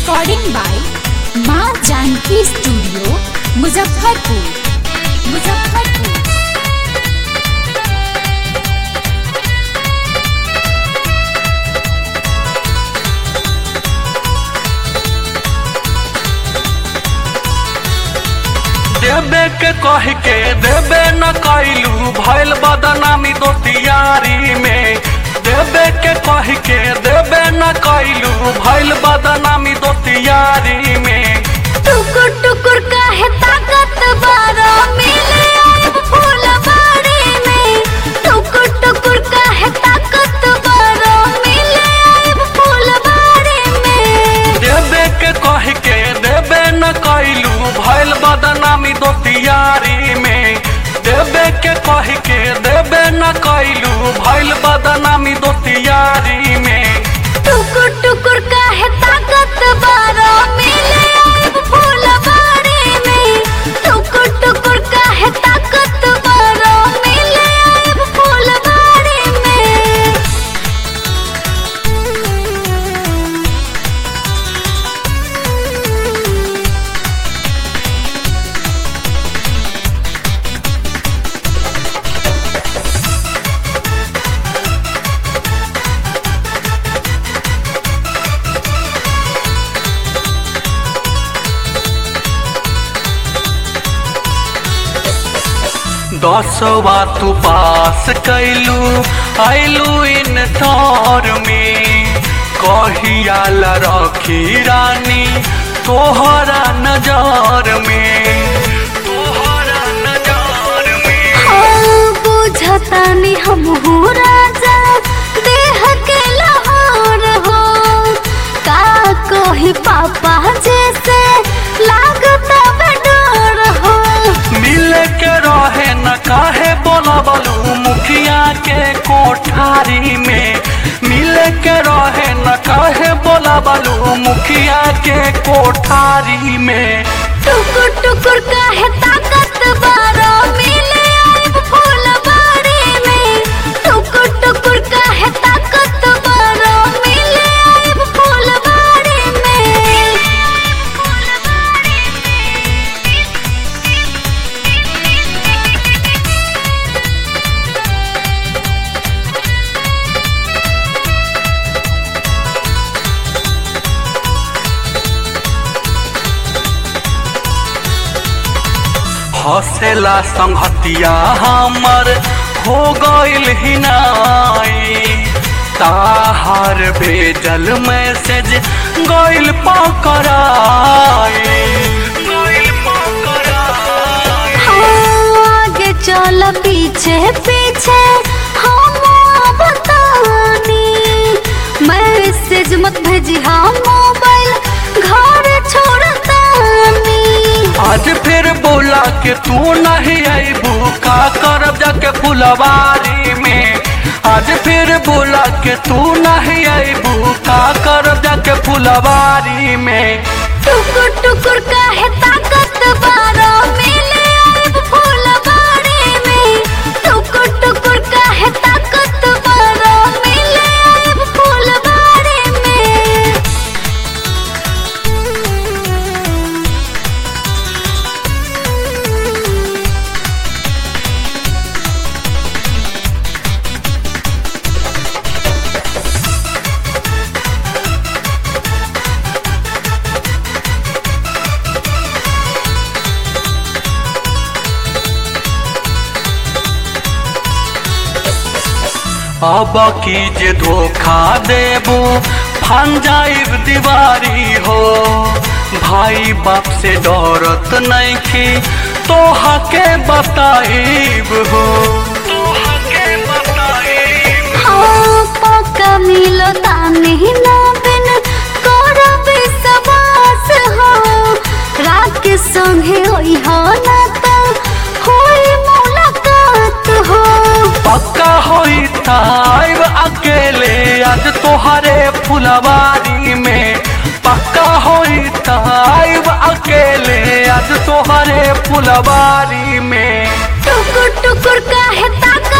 recording by माँ Janaki studio Muzaffarpur Muzaffarpur देबे के कह के देबे न कैलू भैल बदनामी दोस्तियारी में देबे के कह के देबे न कैलू भैल बदनामी दोस्तियारी में टुकुर टुकुर काहे ताकत बारा मिले आइब फुलवारी में टुकुर टुकुर काहे ताकत बारा मिले आइब फुलवारी में देबे के कह के देबे न कैलू भैल बदनामी दोस्तियारी में देबे के कह के देबे न कैलू भैल बदनामी दोस्तियारी में टुकुर टुकुर काहे ताकत बारा मिले आइब फुलवारी में टुकुर टुकुर काहे ताकत बारा मिले आइब फुलवारी में दसवा तू पास कैलू आइलू इन तौर में कहिया ला रखी रानी तोहरा नजर में तोहरा नजर में हाँ, बुझतानी हम हो राजा देह के लाहौर हो का कही पापा जैसे लागता बडोर हो मिल के रहे न काहे बोलबलू मुखिया के कोठारी में मिल के रहे न काहे बोलबलू मुखिया के कोठारी में टुकुर टुकुर काहे ताकत बारा मिले आइब फुलवारी में टुकुर टुकुर काहे ताकत बारा मिले आइब फुलवारी में हसेला संहतिया हमर हो गइल हिनाई ताहार भेजल मैसेज गइल पकड़ाई गइल पकड़ाई आगे चल पीछे पीछे हम बतानी मैसेज मत भेजी हम मोबाइल घर छोड़तानी आज फिर बोला के तू नहीं आईबू का करब जाके फुलवारी में आज फिर बोला के तू नहीं आईबू का करब जाके फुलवारी में टुकुर टुकुर काहे ताकत बारा मिले आइब फुलवारी में टुकुर टुकुर काहे ताकत बारा मिले आइब फुलवारी में अब की जे धोखा देबू फान जाइब दीवारी हो भाई बाप से डरत नहीं की तोहा के बताइब हो तोहा के बताइब हाँ पक्का मिलो तानी ना बिन करब सवास हो रात के संगे होई हो ना तो होई मुलाकात हो पक्का होई ताइब अकेले आज तोहरे फुलवारी में पक्का होई ताइब अकेले आज तोहरे फुलवारी में टुकुर टुकुर काहे ताक